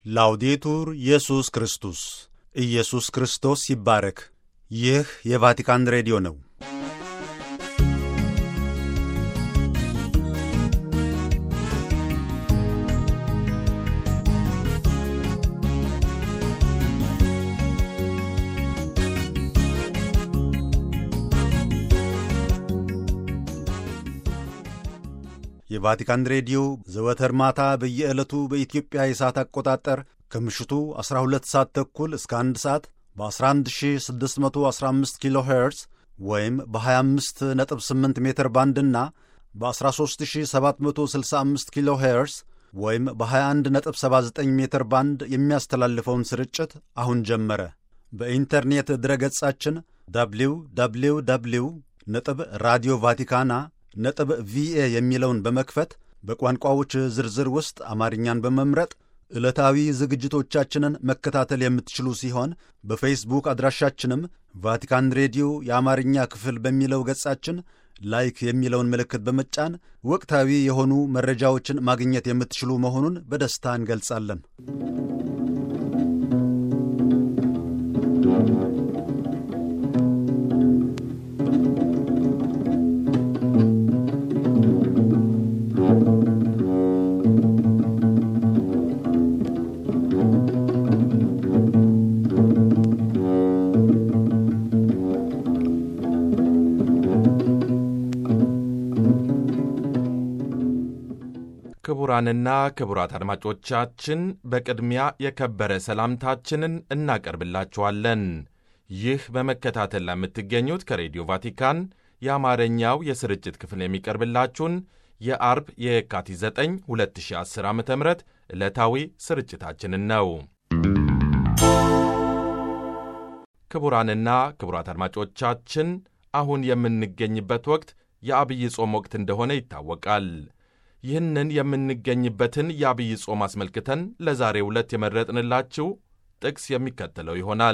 ላውዴቱር ኢየሱስ ክርስቶስ ኢየሱስ ክርስቶስ ይባረክ። ይህ የቫቲካን ሬዲዮ ነው። የቫቲካን ሬዲዮ ዘወትር ማታ በየዕለቱ በኢትዮጵያ የሰዓት አቆጣጠር ከምሽቱ 12 ሰዓት ተኩል እስከ 1 ሰዓት በ11615 ኪሎ ሄርዝ ወይም በ258 ሜትር ባንድና በ13765 ኪሎ ሄርዝ ወይም በ2179 ሜትር ባንድ የሚያስተላልፈውን ስርጭት አሁን ጀመረ። በኢንተርኔት ድረገጻችን ደብሊው ደብሊው ደብሊው ነጥብ ራዲዮ ቫቲካና ነጥብ ቪኤ የሚለውን በመክፈት በቋንቋዎች ዝርዝር ውስጥ አማርኛን በመምረጥ ዕለታዊ ዝግጅቶቻችንን መከታተል የምትችሉ ሲሆን በፌስቡክ አድራሻችንም ቫቲካን ሬዲዮ የአማርኛ ክፍል በሚለው ገጻችን ላይክ የሚለውን ምልክት በመጫን ወቅታዊ የሆኑ መረጃዎችን ማግኘት የምትችሉ መሆኑን በደስታ እንገልጻለን። ክቡራንና ክቡራት አድማጮቻችን በቅድሚያ የከበረ ሰላምታችንን እናቀርብላችኋለን። ይህ በመከታተል ላይ የምትገኙት ከሬዲዮ ቫቲካን የአማርኛው የስርጭት ክፍል የሚቀርብላችሁን የአርብ የካቲት 9 2010 ዓ ም ዕለታዊ ስርጭታችንን ነው። ክቡራንና ክቡራት አድማጮቻችን አሁን የምንገኝበት ወቅት የአብይ ጾም ወቅት እንደሆነ ይታወቃል። ይህንን የምንገኝበትን የአብይ ጾም አስመልክተን ለዛሬው ዕለት የመረጥንላችሁ ጥቅስ የሚከተለው ይሆናል።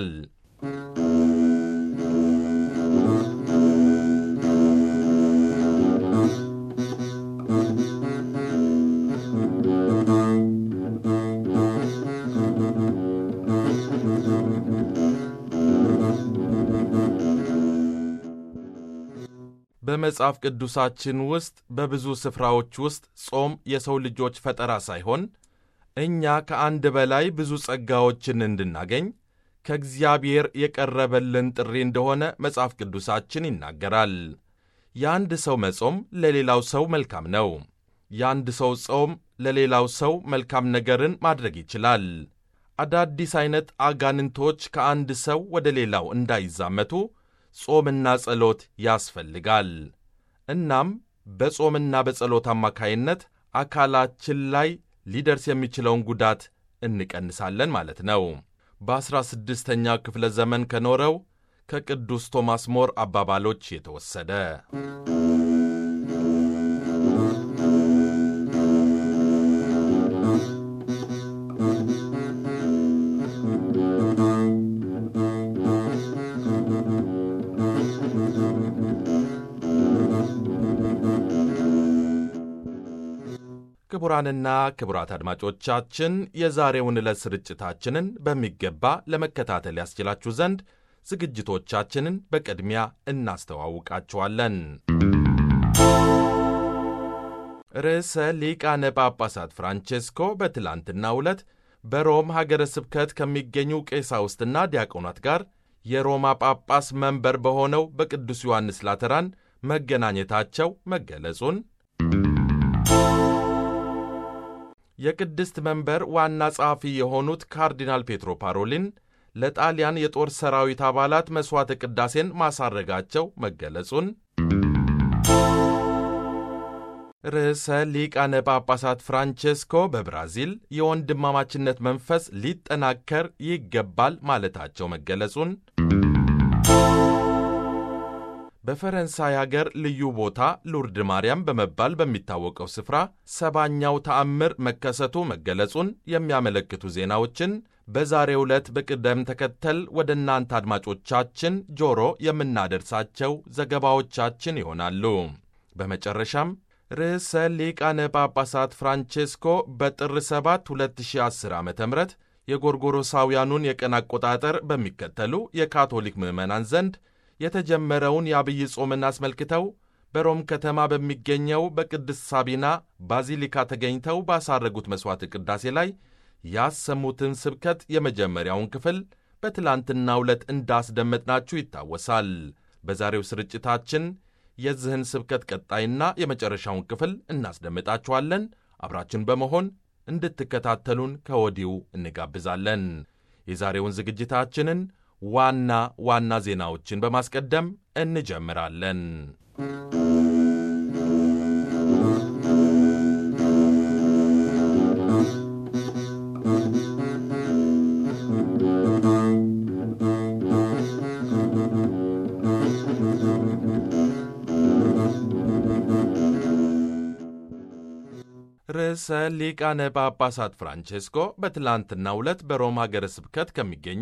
በመጽሐፍ ቅዱሳችን ውስጥ በብዙ ስፍራዎች ውስጥ ጾም የሰው ልጆች ፈጠራ ሳይሆን እኛ ከአንድ በላይ ብዙ ጸጋዎችን እንድናገኝ ከእግዚአብሔር የቀረበልን ጥሪ እንደሆነ መጽሐፍ ቅዱሳችን ይናገራል። የአንድ ሰው መጾም ለሌላው ሰው መልካም ነው። የአንድ ሰው ጾም ለሌላው ሰው መልካም ነገርን ማድረግ ይችላል። አዳዲስ ዐይነት አጋንንቶች ከአንድ ሰው ወደ ሌላው እንዳይዛመቱ ጾምና ጸሎት ያስፈልጋል። እናም በጾምና በጸሎት አማካይነት አካላችን ላይ ሊደርስ የሚችለውን ጉዳት እንቀንሳለን ማለት ነው። በዐሥራ ስድስተኛው ክፍለ ዘመን ከኖረው ከቅዱስ ቶማስ ሞር አባባሎች የተወሰደ ክቡራንና ክቡራት አድማጮቻችን የዛሬውን ዕለት ስርጭታችንን በሚገባ ለመከታተል ያስችላችሁ ዘንድ ዝግጅቶቻችንን በቅድሚያ እናስተዋውቃችኋለን። ርዕሰ ሊቃነ ጳጳሳት ፍራንቼስኮ በትላንትናው ዕለት በሮም ሀገረ ስብከት ከሚገኙ ቀሳውስትና ዲያቆናት ጋር የሮማ ጳጳስ መንበር በሆነው በቅዱስ ዮሐንስ ላተራን መገናኘታቸው መገለጹን የቅድስት መንበር ዋና ጸሐፊ የሆኑት ካርዲናል ፔትሮ ፓሮሊን ለጣሊያን የጦር ሰራዊት አባላት መሥዋዕተ ቅዳሴን ማሳረጋቸው መገለጹን ርዕሰ ሊቃነ ጳጳሳት ፍራንቼስኮ በብራዚል የወንድማማችነት መንፈስ ሊጠናከር ይገባል ማለታቸው መገለጹን በፈረንሳይ አገር ልዩ ቦታ ሉርድ ማርያም በመባል በሚታወቀው ስፍራ ሰባኛው ተአምር መከሰቱ መገለጹን የሚያመለክቱ ዜናዎችን በዛሬው ዕለት በቅደም ተከተል ወደ እናንተ አድማጮቻችን ጆሮ የምናደርሳቸው ዘገባዎቻችን ይሆናሉ። በመጨረሻም ርዕሰ ሊቃነ ጳጳሳት ፍራንቼስኮ በጥር 7 2010 ዓ ም የጎርጎሮሳውያኑን የቀን አቆጣጠር በሚከተሉ የካቶሊክ ምዕመናን ዘንድ የተጀመረውን የአብይ ጾምን አስመልክተው በሮም ከተማ በሚገኘው በቅድስት ሳቢና ባዚሊካ ተገኝተው ባሳረጉት መሥዋዕት ቅዳሴ ላይ ያሰሙትን ስብከት የመጀመሪያውን ክፍል በትላንትናው ዕለት እንዳስደመጥናችሁ ይታወሳል። በዛሬው ስርጭታችን የዚህን ስብከት ቀጣይና የመጨረሻውን ክፍል እናስደምጣችኋለን። አብራችን በመሆን እንድትከታተሉን ከወዲሁ እንጋብዛለን። የዛሬውን ዝግጅታችንን ዋና ዋና ዜናዎችን በማስቀደም እንጀምራለን። ርዕሰ ሊቃነ ጳጳሳት ፍራንቼስኮ በትላንትናው ዕለት በሮማ ሀገረ ስብከት ከሚገኙ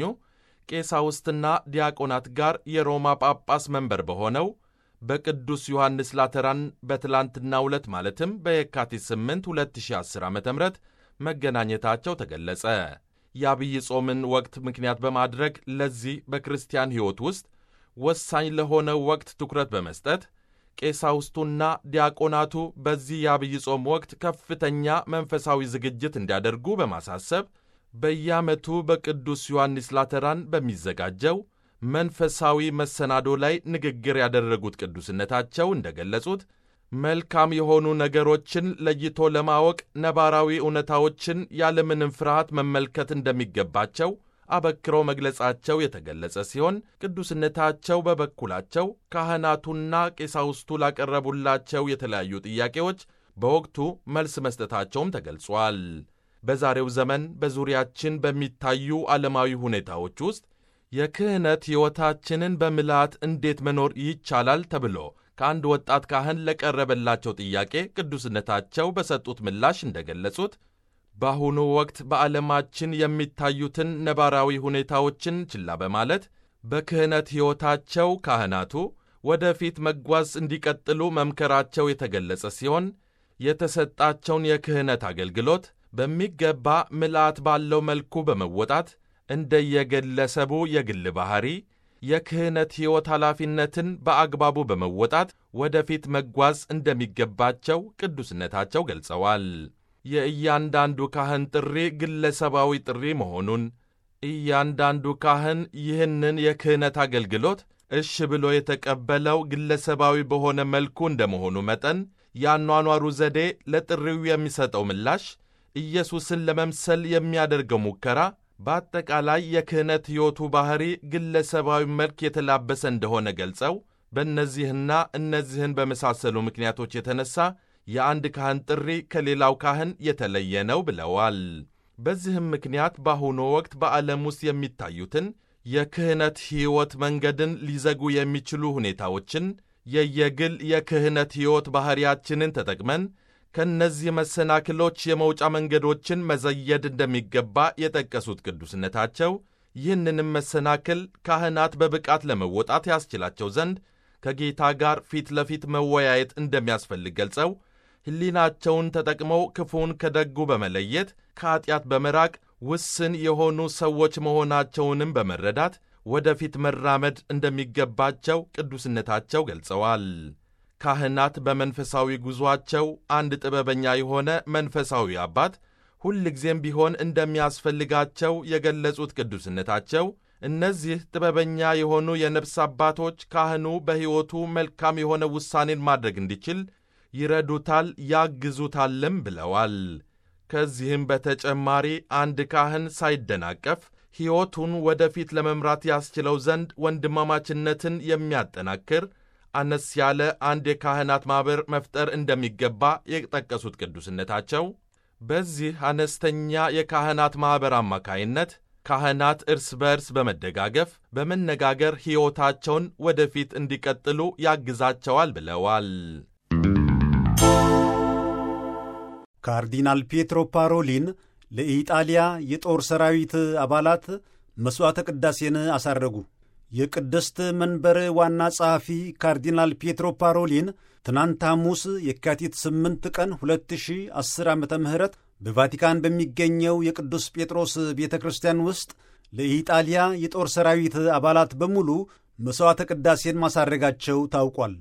ቄሳውስትና ዲያቆናት ጋር የሮማ ጳጳስ መንበር በሆነው በቅዱስ ዮሐንስ ላተራን በትላንትናው ዕለት ማለትም በየካቲት 8 2010 ዓ ም መገናኘታቸው ተገለጸ። የአብይ ጾምን ወቅት ምክንያት በማድረግ ለዚህ በክርስቲያን ሕይወት ውስጥ ወሳኝ ለሆነው ወቅት ትኩረት በመስጠት ቄሳውስቱና ዲያቆናቱ በዚህ የአብይ ጾም ወቅት ከፍተኛ መንፈሳዊ ዝግጅት እንዲያደርጉ በማሳሰብ በየዓመቱ በቅዱስ ዮሐንስ ላተራን በሚዘጋጀው መንፈሳዊ መሰናዶ ላይ ንግግር ያደረጉት ቅዱስነታቸው እንደገለጹት መልካም የሆኑ ነገሮችን ለይቶ ለማወቅ ነባራዊ እውነታዎችን ያለምንም ፍርሃት መመልከት እንደሚገባቸው አበክረው መግለጻቸው የተገለጸ ሲሆን ቅዱስነታቸው በበኩላቸው ካህናቱና ቄሳውስቱ ላቀረቡላቸው የተለያዩ ጥያቄዎች በወቅቱ መልስ መስጠታቸውም ተገልጿል። በዛሬው ዘመን በዙሪያችን በሚታዩ ዓለማዊ ሁኔታዎች ውስጥ የክህነት ሕይወታችንን በምልአት እንዴት መኖር ይቻላል ተብሎ ከአንድ ወጣት ካህን ለቀረበላቸው ጥያቄ ቅዱስነታቸው በሰጡት ምላሽ እንደገለጹት በአሁኑ ወቅት በዓለማችን የሚታዩትን ነባራዊ ሁኔታዎችን ችላ በማለት በክህነት ሕይወታቸው ካህናቱ ወደፊት መጓዝ እንዲቀጥሉ መምከራቸው የተገለጸ ሲሆን የተሰጣቸውን የክህነት አገልግሎት በሚገባ ምልአት ባለው መልኩ በመወጣት እንደየግለሰቡ የግል ባሕሪ የክህነት ሕይወት ኃላፊነትን በአግባቡ በመወጣት ወደፊት መጓዝ እንደሚገባቸው ቅዱስነታቸው ገልጸዋል። የእያንዳንዱ ካህን ጥሪ ግለሰባዊ ጥሪ መሆኑን እያንዳንዱ ካህን ይህንን የክህነት አገልግሎት እሽ ብሎ የተቀበለው ግለሰባዊ በሆነ መልኩ እንደመሆኑ መጠን የአኗኗሩ ዘዴ ለጥሪው የሚሰጠው ምላሽ ኢየሱስን ለመምሰል የሚያደርገው ሙከራ በአጠቃላይ የክህነት ሕይወቱ ባሕሪ ግለሰባዊ መልክ የተላበሰ እንደሆነ ገልጸው በእነዚህና እነዚህን በመሳሰሉ ምክንያቶች የተነሳ የአንድ ካህን ጥሪ ከሌላው ካህን የተለየ ነው ብለዋል። በዚህም ምክንያት በአሁኑ ወቅት በዓለም ውስጥ የሚታዩትን የክህነት ሕይወት መንገድን ሊዘጉ የሚችሉ ሁኔታዎችን የየግል የክህነት ሕይወት ባሕሪያችንን ተጠቅመን ከእነዚህ መሰናክሎች የመውጫ መንገዶችን መዘየድ እንደሚገባ የጠቀሱት ቅዱስነታቸው ይህንንም መሰናክል ካህናት በብቃት ለመወጣት ያስችላቸው ዘንድ ከጌታ ጋር ፊት ለፊት መወያየት እንደሚያስፈልግ ገልጸው ሕሊናቸውን ተጠቅመው ክፉን ከደጉ በመለየት ከኀጢአት በመራቅ ውስን የሆኑ ሰዎች መሆናቸውንም በመረዳት ወደፊት መራመድ እንደሚገባቸው ቅዱስነታቸው ገልጸዋል። ካህናት በመንፈሳዊ ጉዞአቸው አንድ ጥበበኛ የሆነ መንፈሳዊ አባት ሁልጊዜም ቢሆን እንደሚያስፈልጋቸው የገለጹት ቅዱስነታቸው እነዚህ ጥበበኛ የሆኑ የነፍስ አባቶች ካህኑ በሕይወቱ መልካም የሆነ ውሳኔን ማድረግ እንዲችል ይረዱታል፣ ያግዙታልም ብለዋል። ከዚህም በተጨማሪ አንድ ካህን ሳይደናቀፍ ሕይወቱን ወደፊት ለመምራት ያስችለው ዘንድ ወንድማማችነትን የሚያጠናክር አነስ ያለ አንድ የካህናት ማኅበር መፍጠር እንደሚገባ የጠቀሱት ቅዱስነታቸው በዚህ አነስተኛ የካህናት ማኅበር አማካይነት ካህናት እርስ በርስ በመደጋገፍ በመነጋገር ሕይወታቸውን ወደፊት እንዲቀጥሉ ያግዛቸዋል ብለዋል። ካርዲናል ፒየትሮ ፓሮሊን ለኢጣሊያ የጦር ሰራዊት አባላት መሥዋዕተ ቅዳሴን አሳረጉ። የቅድስት መንበር ዋና ጸሐፊ ካርዲናል ፒየትሮ ፓሮሊን ትናንት ሐሙስ የካቲት 8 ቀን 2010 ዓ ም በቫቲካን በሚገኘው የቅዱስ ጴጥሮስ ቤተ ክርስቲያን ውስጥ ለኢጣሊያ የጦር ሰራዊት አባላት በሙሉ መሥዋዕተ ቅዳሴን ማሳረጋቸው ታውቋል።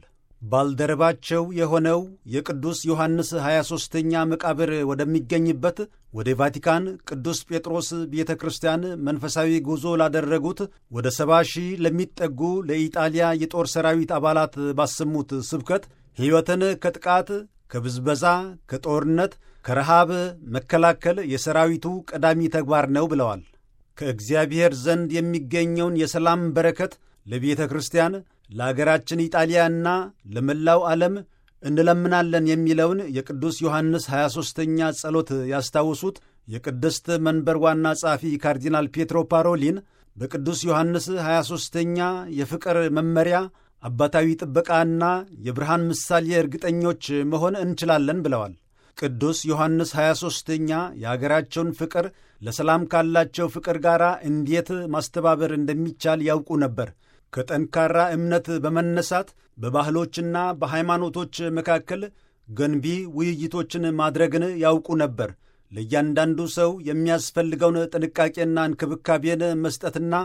ባልደረባቸው የሆነው የቅዱስ ዮሐንስ 23ኛ መቃብር ወደሚገኝበት ወደ ቫቲካን ቅዱስ ጴጥሮስ ቤተ ክርስቲያን መንፈሳዊ ጉዞ ላደረጉት ወደ ሰባ ሺህ ለሚጠጉ ለኢጣሊያ የጦር ሰራዊት አባላት ባሰሙት ስብከት ሕይወትን ከጥቃት፣ ከብዝበዛ፣ ከጦርነት፣ ከረሃብ መከላከል የሰራዊቱ ቀዳሚ ተግባር ነው ብለዋል። ከእግዚአብሔር ዘንድ የሚገኘውን የሰላም በረከት ለቤተ ክርስቲያን ለአገራችን ኢጣሊያና ለመላው ዓለም እንለምናለን የሚለውን የቅዱስ ዮሐንስ 23ኛ ጸሎት ያስታውሱት የቅድስት መንበር ዋና ጸሐፊ ካርዲናል ፔትሮ ፓሮሊን በቅዱስ ዮሐንስ 23ኛ የፍቅር መመሪያ አባታዊ ጥበቃና የብርሃን ምሳሌ እርግጠኞች መሆን እንችላለን ብለዋል። ቅዱስ ዮሐንስ 23ኛ የአገራቸውን ፍቅር ለሰላም ካላቸው ፍቅር ጋር እንዴት ማስተባበር እንደሚቻል ያውቁ ነበር። ከጠንካራ እምነት በመነሳት በባህሎችና በሃይማኖቶች መካከል ገንቢ ውይይቶችን ማድረግን ያውቁ ነበር። ለእያንዳንዱ ሰው የሚያስፈልገውን ጥንቃቄና እንክብካቤን መስጠትና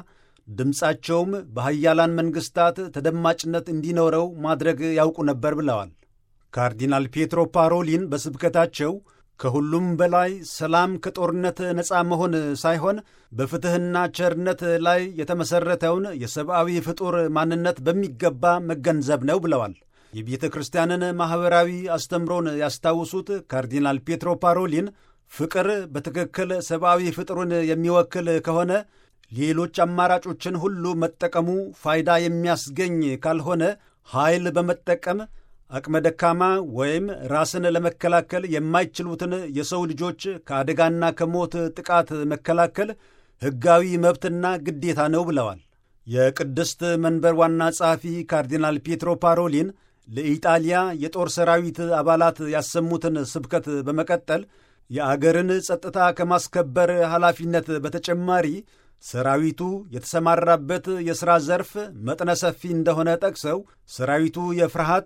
ድምፃቸውም በሀያላን መንግሥታት ተደማጭነት እንዲኖረው ማድረግ ያውቁ ነበር ብለዋል። ካርዲናል ፔትሮ ፓሮሊን በስብከታቸው ከሁሉም በላይ ሰላም ከጦርነት ነፃ መሆን ሳይሆን በፍትሕና ቸርነት ላይ የተመሠረተውን የሰብአዊ ፍጡር ማንነት በሚገባ መገንዘብ ነው ብለዋል። የቤተ ክርስቲያንን ማኅበራዊ አስተምሮን ያስታውሱት ካርዲናል ፔትሮ ፓሮሊን ፍቅር በትክክል ሰብአዊ ፍጡርን የሚወክል ከሆነ ሌሎች አማራጮችን ሁሉ መጠቀሙ ፋይዳ የሚያስገኝ ካልሆነ ኃይል በመጠቀም አቅመ ደካማ ወይም ራስን ለመከላከል የማይችሉትን የሰው ልጆች ከአደጋና ከሞት ጥቃት መከላከል ሕጋዊ መብትና ግዴታ ነው ብለዋል። የቅድስት መንበር ዋና ጸሐፊ ካርዲናል ፔትሮ ፓሮሊን ለኢጣሊያ የጦር ሰራዊት አባላት ያሰሙትን ስብከት በመቀጠል የአገርን ጸጥታ ከማስከበር ኃላፊነት በተጨማሪ ሰራዊቱ የተሰማራበት የሥራ ዘርፍ መጠነ ሰፊ እንደሆነ ጠቅሰው ሰራዊቱ የፍርሃት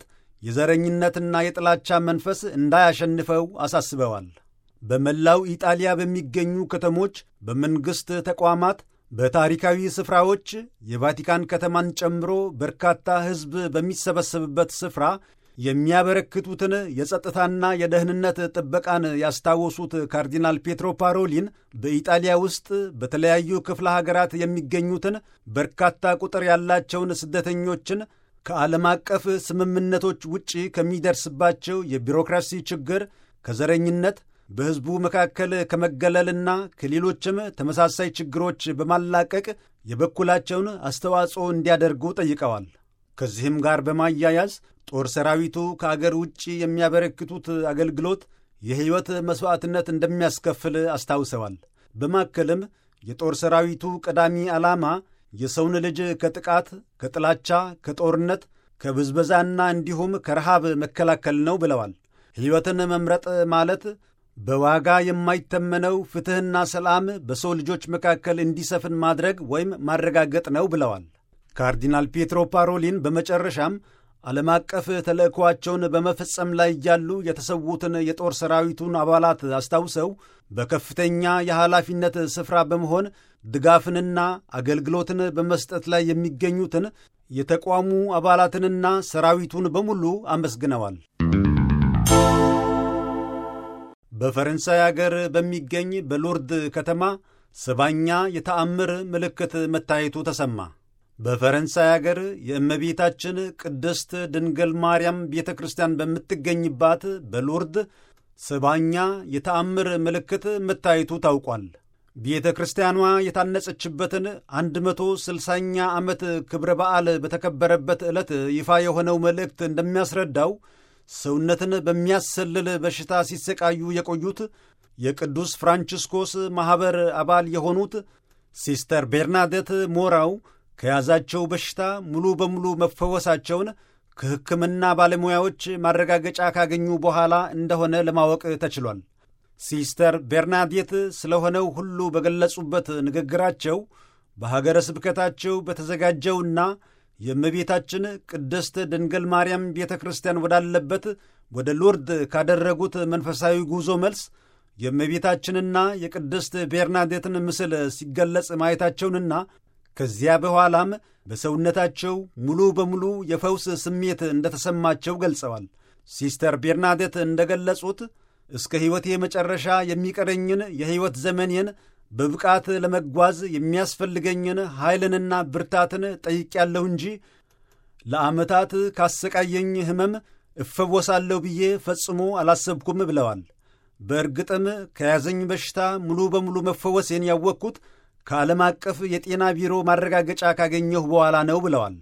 የዘረኝነትና የጥላቻ መንፈስ እንዳያሸንፈው አሳስበዋል። በመላው ኢጣሊያ በሚገኙ ከተሞች፣ በመንግሥት ተቋማት፣ በታሪካዊ ስፍራዎች የቫቲካን ከተማን ጨምሮ በርካታ ሕዝብ በሚሰበሰብበት ስፍራ የሚያበረክቱትን የጸጥታና የደህንነት ጥበቃን ያስታወሱት ካርዲናል ፔትሮ ፓሮሊን በኢጣሊያ ውስጥ በተለያዩ ክፍለ ሀገራት የሚገኙትን በርካታ ቁጥር ያላቸውን ስደተኞችን ከዓለም አቀፍ ስምምነቶች ውጪ ከሚደርስባቸው የቢሮክራሲ ችግር፣ ከዘረኝነት፣ በሕዝቡ መካከል ከመገለልና ከሌሎችም ተመሳሳይ ችግሮች በማላቀቅ የበኩላቸውን አስተዋጽኦ እንዲያደርጉ ጠይቀዋል። ከዚህም ጋር በማያያዝ ጦር ሰራዊቱ ከአገር ውጭ የሚያበረክቱት አገልግሎት የሕይወት መሥዋዕትነት እንደሚያስከፍል አስታውሰዋል። በማከልም የጦር ሰራዊቱ ቀዳሚ ዓላማ የሰውን ልጅ ከጥቃት፣ ከጥላቻ፣ ከጦርነት፣ ከብዝበዛና እንዲሁም ከረሃብ መከላከል ነው ብለዋል። ሕይወትን መምረጥ ማለት በዋጋ የማይተመነው ፍትሕና ሰላም በሰው ልጆች መካከል እንዲሰፍን ማድረግ ወይም ማረጋገጥ ነው ብለዋል። ካርዲናል ፔትሮ ፓሮሊን በመጨረሻም ዓለም አቀፍ ተልእኮአቸውን በመፈጸም ላይ እያሉ የተሰዉትን የጦር ሰራዊቱን አባላት አስታውሰው በከፍተኛ የኃላፊነት ስፍራ በመሆን ድጋፍንና አገልግሎትን በመስጠት ላይ የሚገኙትን የተቋሙ አባላትንና ሰራዊቱን በሙሉ አመስግነዋል። በፈረንሳይ አገር በሚገኝ በሎርድ ከተማ ሰባኛ የተአምር ምልክት መታየቱ ተሰማ። በፈረንሳይ አገር የእመቤታችን ቅድስት ድንግል ማርያም ቤተ ክርስቲያን በምትገኝባት በሎርድ ሰባኛ የተአምር ምልክት መታየቱ ታውቋል። ቤተ ክርስቲያኗ የታነጸችበትን 160ኛ ዓመት ክብረ በዓል በተከበረበት ዕለት ይፋ የሆነው መልእክት እንደሚያስረዳው ሰውነትን በሚያሰልል በሽታ ሲሰቃዩ የቆዩት የቅዱስ ፍራንቺስኮስ ማኅበር አባል የሆኑት ሲስተር ቤርናዴት ሞራው ከያዛቸው በሽታ ሙሉ በሙሉ መፈወሳቸውን ከሕክምና ባለሙያዎች ማረጋገጫ ካገኙ በኋላ እንደሆነ ለማወቅ ተችሏል። ሲስተር ቤርናዴት ስለሆነው ሁሉ በገለጹበት ንግግራቸው በሀገረ ስብከታቸው በተዘጋጀውና የእመቤታችን ቅድስት ድንግል ማርያም ቤተ ክርስቲያን ወዳለበት ወደ ሎርድ ካደረጉት መንፈሳዊ ጉዞ መልስ የእመቤታችንና የቅድስት ቤርናዴትን ምስል ሲገለጽ ማየታቸውንና ከዚያ በኋላም በሰውነታቸው ሙሉ በሙሉ የፈውስ ስሜት እንደተሰማቸው ገልጸዋል። ሲስተር ቤርናዴት እንደገለጹት እስከ ሕይወቴ መጨረሻ የሚቀረኝን የሕይወት ዘመኔን በብቃት ለመጓዝ የሚያስፈልገኝን ኃይልንና ብርታትን ጠይቄያለሁ እንጂ ለዓመታት ካሰቃየኝ ሕመም እፈወሳለሁ ብዬ ፈጽሞ አላሰብኩም ብለዋል። በእርግጥም ከያዘኝ በሽታ ሙሉ በሙሉ መፈወሴን ያወቅኩት ከዓለም አቀፍ የጤና ቢሮ ማረጋገጫ ካገኘሁ በኋላ ነው ብለዋል።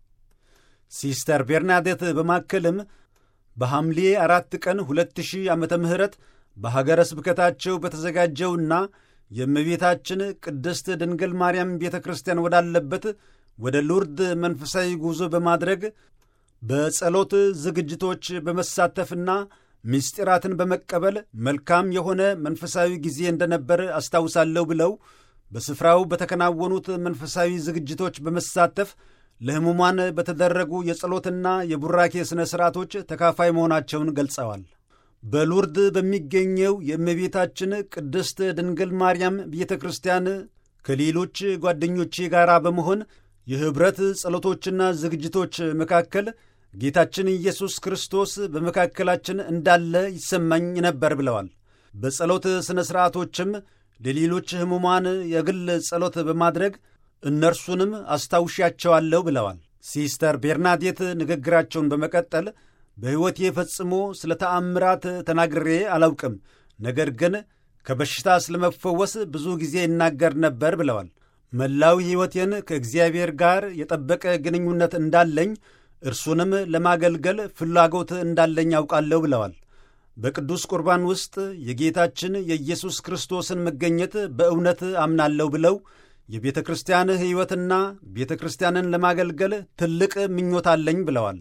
ሲስተር ቤርናዴት በማከልም በሐምሌ አራት ቀን 2000 ዓመተ ምህረት በሀገረ ስብከታቸው በተዘጋጀውና የእመቤታችን ቅድስት ድንግል ማርያም ቤተ ክርስቲያን ወዳለበት ወደ ሉርድ መንፈሳዊ ጉዞ በማድረግ በጸሎት ዝግጅቶች በመሳተፍና ምስጢራትን በመቀበል መልካም የሆነ መንፈሳዊ ጊዜ እንደነበር አስታውሳለሁ ብለው በስፍራው በተከናወኑት መንፈሳዊ ዝግጅቶች በመሳተፍ ለሕሙማን በተደረጉ የጸሎትና የቡራኬ ሥነ ሥርዓቶች ተካፋይ መሆናቸውን ገልጸዋል። በሉርድ በሚገኘው የእመቤታችን ቅድስት ድንግል ማርያም ቤተ ክርስቲያን ከሌሎች ጓደኞቼ ጋር በመሆን የኅብረት ጸሎቶችና ዝግጅቶች መካከል ጌታችን ኢየሱስ ክርስቶስ በመካከላችን እንዳለ ይሰማኝ ነበር ብለዋል። በጸሎት ሥነ ሥርዓቶችም ለሌሎች ሕሙማን የግል ጸሎት በማድረግ እነርሱንም አስታውሻቸዋለሁ ብለዋል። ሲስተር ቤርናዴት ንግግራቸውን በመቀጠል በሕይወቴ ፈጽሞ ስለ ተአምራት ተናግሬ አላውቅም፣ ነገር ግን ከበሽታ ስለመፈወስ ብዙ ጊዜ ይናገር ነበር ብለዋል። መላው ሕይወቴን ከእግዚአብሔር ጋር የጠበቀ ግንኙነት እንዳለኝ እርሱንም ለማገልገል ፍላጎት እንዳለኝ አውቃለሁ ብለዋል። በቅዱስ ቁርባን ውስጥ የጌታችን የኢየሱስ ክርስቶስን መገኘት በእውነት አምናለሁ ብለው የቤተ ክርስቲያን ሕይወትና ቤተ ክርስቲያንን ለማገልገል ትልቅ ምኞት አለኝ ብለዋል።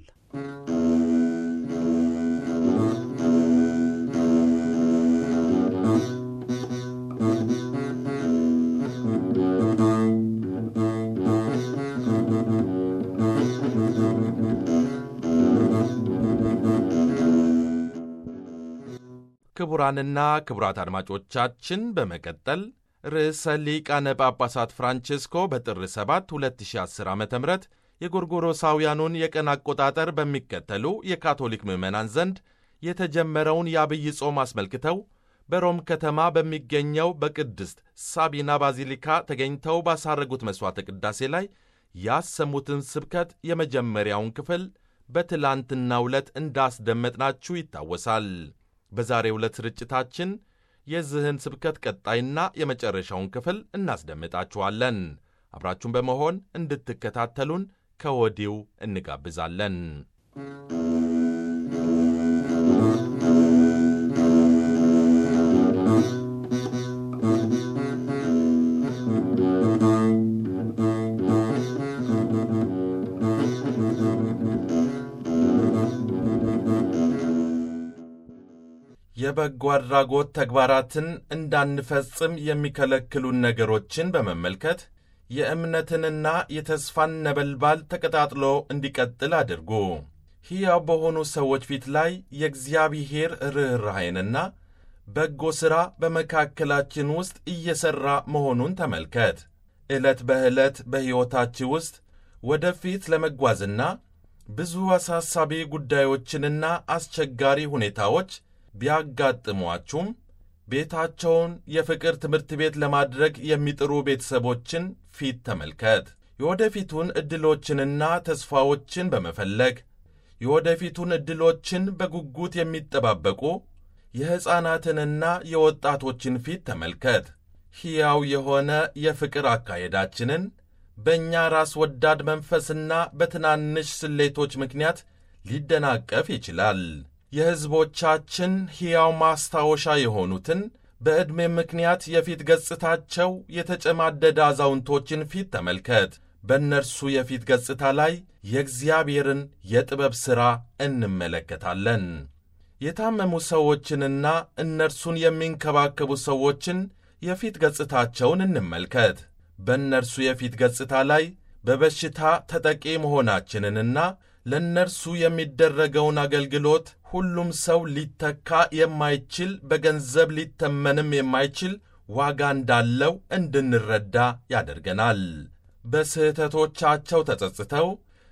ክቡራንና ክቡራት አድማጮቻችን በመቀጠል ርዕሰ ሊቃነ ጳጳሳት ፍራንቼስኮ በጥር 7 2010 ዓ ም የጎርጎሮሳውያኑን የቀን አቆጣጠር በሚከተሉ የካቶሊክ ምዕመናን ዘንድ የተጀመረውን የአብይ ጾም አስመልክተው በሮም ከተማ በሚገኘው በቅድስት ሳቢና ባዚሊካ ተገኝተው ባሳረጉት መሥዋዕተ ቅዳሴ ላይ ያሰሙትን ስብከት የመጀመሪያውን ክፍል በትላንትናው ዕለት እንዳስደመጥናችሁ ይታወሳል። በዛሬው ዕለት ስርጭታችን የዚህን ስብከት ቀጣይና የመጨረሻውን ክፍል እናስደምጣችኋለን። አብራችሁን በመሆን እንድትከታተሉን ከወዲው እንጋብዛለን። የበጎ አድራጎት ተግባራትን እንዳንፈጽም የሚከለክሉን ነገሮችን በመመልከት የእምነትንና የተስፋን ነበልባል ተቀጣጥሎ እንዲቀጥል አድርጉ። ሕያው በሆኑ ሰዎች ፊት ላይ የእግዚአብሔር ርኅራኄንና በጎ ሥራ በመካከላችን ውስጥ እየሠራ መሆኑን ተመልከት። ዕለት በዕለት በሕይወታችሁ ውስጥ ወደፊት ለመጓዝና ብዙ አሳሳቢ ጉዳዮችንና አስቸጋሪ ሁኔታዎች ቢያጋጥሟችሁም ቤታቸውን የፍቅር ትምህርት ቤት ለማድረግ የሚጥሩ ቤተሰቦችን ፊት ተመልከት። የወደፊቱን ዕድሎችንና ተስፋዎችን በመፈለግ የወደፊቱን ዕድሎችን በጉጉት የሚጠባበቁ የሕፃናትንና የወጣቶችን ፊት ተመልከት። ሕያው የሆነ የፍቅር አካሄዳችንን በእኛ ራስ ወዳድ መንፈስና በትናንሽ ስሌቶች ምክንያት ሊደናቀፍ ይችላል። የሕዝቦቻችን ሕያው ማስታወሻ የሆኑትን በዕድሜ ምክንያት የፊት ገጽታቸው የተጨማደደ አዛውንቶችን ፊት ተመልከት። በእነርሱ የፊት ገጽታ ላይ የእግዚአብሔርን የጥበብ ሥራ እንመለከታለን። የታመሙ ሰዎችንና እነርሱን የሚንከባከቡ ሰዎችን የፊት ገጽታቸውን እንመልከት። በእነርሱ የፊት ገጽታ ላይ በበሽታ ተጠቂ መሆናችንንና ለእነርሱ የሚደረገውን አገልግሎት ሁሉም ሰው ሊተካ የማይችል በገንዘብ ሊተመንም የማይችል ዋጋ እንዳለው እንድንረዳ ያደርገናል። በስህተቶቻቸው ተጸጽተው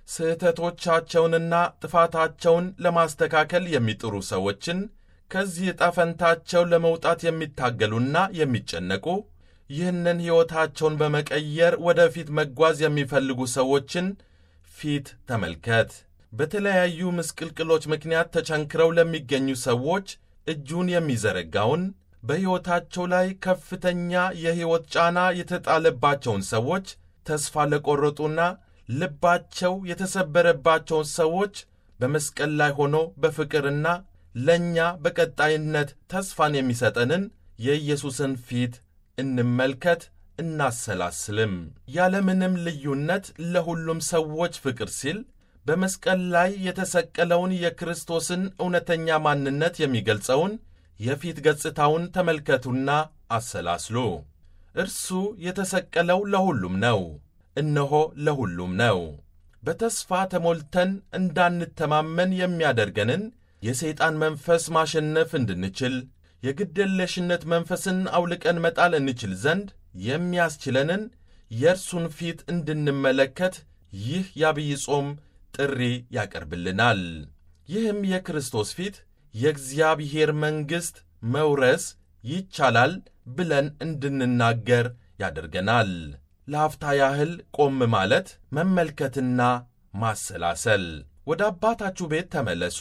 ስህተቶቻቸውንና ጥፋታቸውን ለማስተካከል የሚጥሩ ሰዎችን ከዚህ ዕጣ ፈንታቸው ለመውጣት የሚታገሉና የሚጨነቁ ይህንን ሕይወታቸውን በመቀየር ወደፊት መጓዝ የሚፈልጉ ሰዎችን ፊት ተመልከት። በተለያዩ ምስቅልቅሎች ምክንያት ተቸንክረው ለሚገኙ ሰዎች እጁን የሚዘረጋውን በሕይወታቸው ላይ ከፍተኛ የሕይወት ጫና የተጣለባቸውን ሰዎች ተስፋ ለቈረጡና ልባቸው የተሰበረባቸውን ሰዎች በመስቀል ላይ ሆኖ በፍቅርና ለእኛ በቀጣይነት ተስፋን የሚሰጠንን የኢየሱስን ፊት እንመልከት፣ እናሰላስልም። ያለምንም ልዩነት ለሁሉም ሰዎች ፍቅር ሲል በመስቀል ላይ የተሰቀለውን የክርስቶስን እውነተኛ ማንነት የሚገልጸውን የፊት ገጽታውን ተመልከቱና አሰላስሉ። እርሱ የተሰቀለው ለሁሉም ነው። እነሆ ለሁሉም ነው። በተስፋ ተሞልተን እንዳንተማመን የሚያደርገንን የሰይጣን መንፈስ ማሸነፍ እንድንችል የግድየለሽነት መንፈስን አውልቀን መጣል እንችል ዘንድ የሚያስችለንን የእርሱን ፊት እንድንመለከት ይህ የአብይ ጾም ጥሪ ያቀርብልናል። ይህም የክርስቶስ ፊት የእግዚአብሔር መንግሥት መውረስ ይቻላል ብለን እንድንናገር ያደርገናል። ለአፍታ ያህል ቆም ማለት መመልከትና ማሰላሰል። ወደ አባታችሁ ቤት ተመለሱ።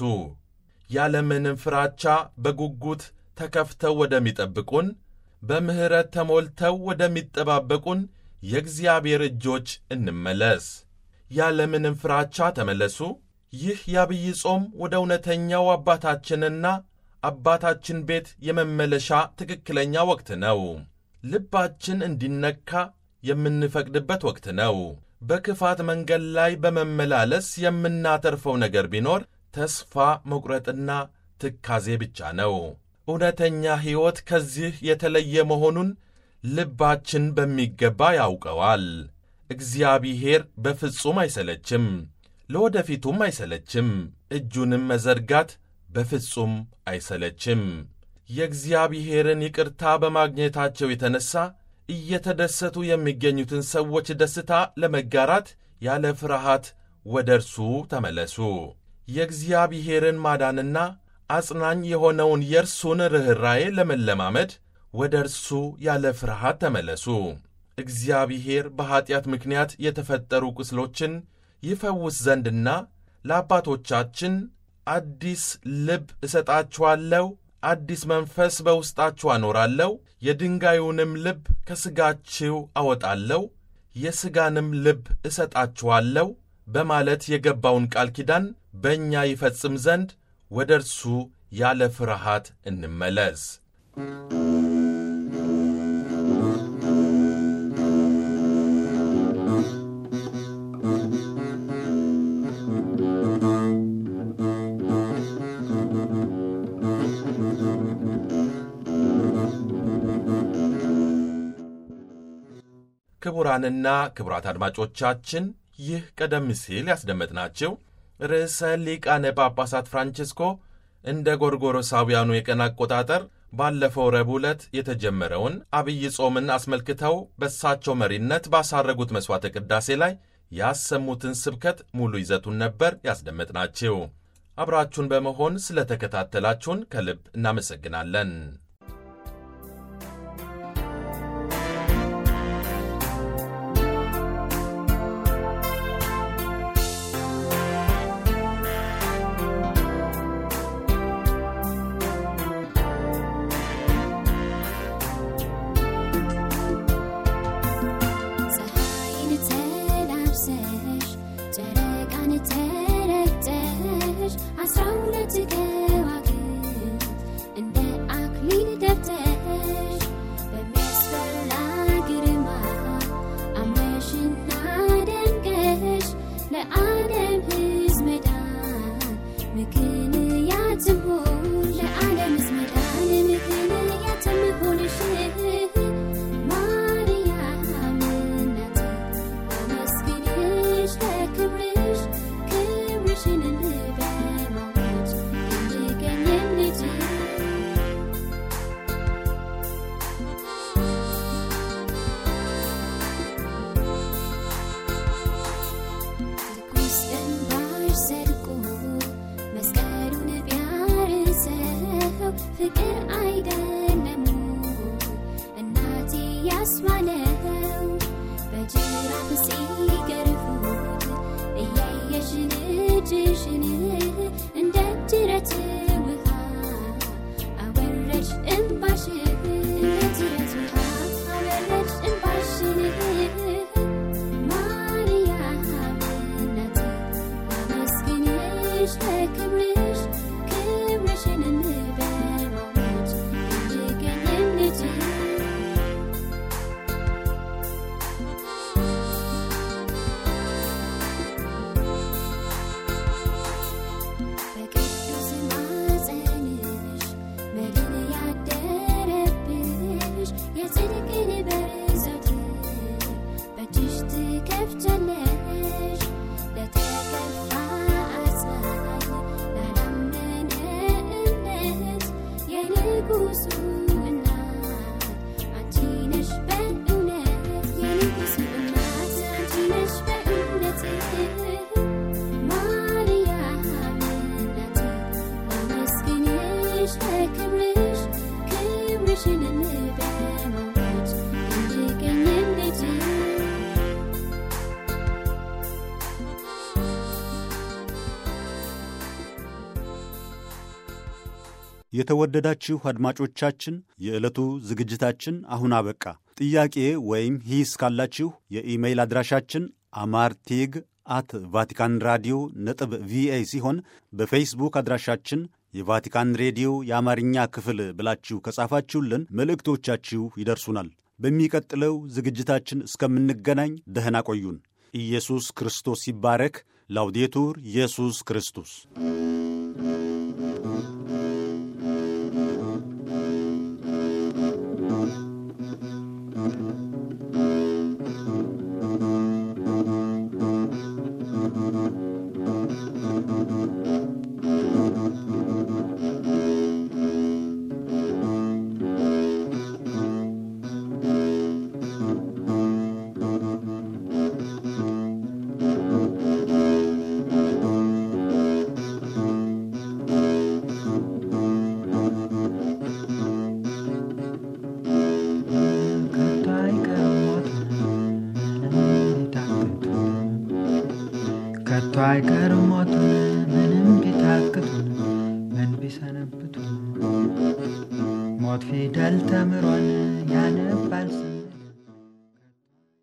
ያለምንም ፍራቻ በጉጉት ተከፍተው ወደሚጠብቁን በምሕረት ተሞልተው ወደሚጠባበቁን የእግዚአብሔር እጆች እንመለስ። ያለምንም ፍራቻ ተመለሱ። ይህ የአብይ ጾም ወደ እውነተኛው አባታችንና አባታችን ቤት የመመለሻ ትክክለኛ ወቅት ነው። ልባችን እንዲነካ የምንፈቅድበት ወቅት ነው። በክፋት መንገድ ላይ በመመላለስ የምናተርፈው ነገር ቢኖር ተስፋ መቁረጥና ትካዜ ብቻ ነው። እውነተኛ ሕይወት ከዚህ የተለየ መሆኑን ልባችን በሚገባ ያውቀዋል። እግዚአብሔር በፍጹም አይሰለችም፣ ለወደፊቱም አይሰለችም፣ እጁንም መዘርጋት በፍጹም አይሰለችም። የእግዚአብሔርን ይቅርታ በማግኘታቸው የተነሣ እየተደሰቱ የሚገኙትን ሰዎች ደስታ ለመጋራት ያለ ፍርሃት ወደ እርሱ ተመለሱ። የእግዚአብሔርን ማዳንና አጽናኝ የሆነውን የእርሱን ርኅራዬ ለመለማመድ ወደ እርሱ ያለ ፍርሃት ተመለሱ። እግዚአብሔር በኀጢአት ምክንያት የተፈጠሩ ቁስሎችን ይፈውስ ዘንድና ለአባቶቻችን አዲስ ልብ እሰጣችኋለሁ፣ አዲስ መንፈስ በውስጣችሁ አኖራለሁ፣ የድንጋዩንም ልብ ከሥጋችሁ አወጣለሁ፣ የሥጋንም ልብ እሰጣችኋለሁ በማለት የገባውን ቃል ኪዳን በእኛ ይፈጽም ዘንድ ወደ እርሱ ያለ ፍርሃት እንመለስ። ክቡራንና ክቡራት አድማጮቻችን ይህ ቀደም ሲል ያስደመጥናቸው ርዕሰ ሊቃነ ጳጳሳት ፍራንቺስኮ እንደ ጎርጎሮሳውያኑ የቀን አቆጣጠር ባለፈው ረቡዕ ዕለት የተጀመረውን አብይ ጾምን አስመልክተው በእሳቸው መሪነት ባሳረጉት መሥዋዕተ ቅዳሴ ላይ ያሰሙትን ስብከት ሙሉ ይዘቱን ነበር ያስደመጥናችሁ። አብራችሁን በመሆን ስለ ተከታተላችሁን ከልብ እናመሰግናለን። ፀሐይን ተላብሰሽ ጨረቃን ተረግጠሽ አስራ ሁለት ከዋክብት እንደ አክሊል የተወደዳችሁ አድማጮቻችን የዕለቱ ዝግጅታችን አሁን አበቃ። ጥያቄ ወይም ሂስ ካላችሁ የኢሜይል አድራሻችን አማርቴግ አት ቫቲካን ራዲዮ ነጥብ ቪኦኤ ሲሆን በፌስቡክ አድራሻችን የቫቲካን ሬዲዮ የአማርኛ ክፍል ብላችሁ ከጻፋችሁልን መልእክቶቻችሁ ይደርሱናል። በሚቀጥለው ዝግጅታችን እስከምንገናኝ ደህና ቆዩን። ኢየሱስ ክርስቶስ ይባረክ። ላውዴቱር ኢየሱስ ክርስቶስ ከቶ አይቀርም ሞቱን ምንም ቢታክቱን ከቶ አይቀርም ሞቱን ምንም ቢታክቱን ምን ቢሰነብቱን ሞት ፊደል ተምሮን ያነባል ስም